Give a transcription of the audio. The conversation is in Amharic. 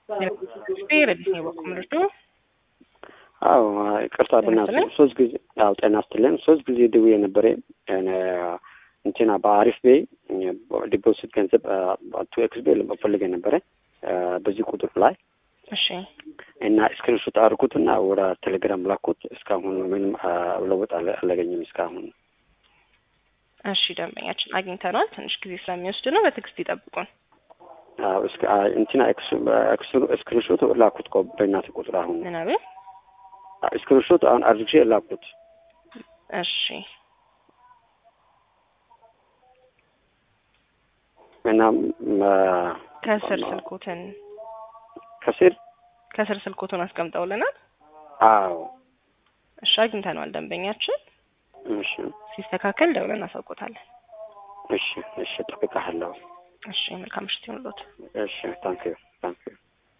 ረዲስ ነው በኩል ምርዱ አዎ ይቅርታ በእናትህ ሶስት ጊዜ አዎ ጤና ስትለን ሶስት ጊዜ ደውዬ ነበረ እንትና በአሪፍ ቤይ ዲፖዚት ገንዘብ ቱ ኤክስ ቤ ፈልጌ ነበረ በዚህ ቁጥር ላይ እሺ እና ስክሪንሾት አድርጉትና ወደ ቴሌግራም ላኩት። እስካሁን ምንም ለውጥ አላገኝም እስካሁን። እሺ ደንበኛችን አግኝተነዋል። ትንሽ ጊዜ ስለሚወስድ ነው፣ በትዕግስት ይጠብቁን። አዎ እስከ እንትና ስክሪንሾት ላኩት እኮ በእናትህ ቁጥር አሁን ምን አቤት ስክሪንሾት አሁን አድርጌ ላኩት። እሺ እና ከስር ስልኮትን ከስር ከስር ስልኮቱን አስቀምጠውልናል። አዎ እሺ አግኝተነዋል ደንበኛችን። እሺ ሲስተካከል ደውለን እናሳውቆታለን። እሺ እሺ፣ እጠብቅሃለሁ። እሺ መልካም ምሽት ይሁንልዎት። እሺ ታንኪዩ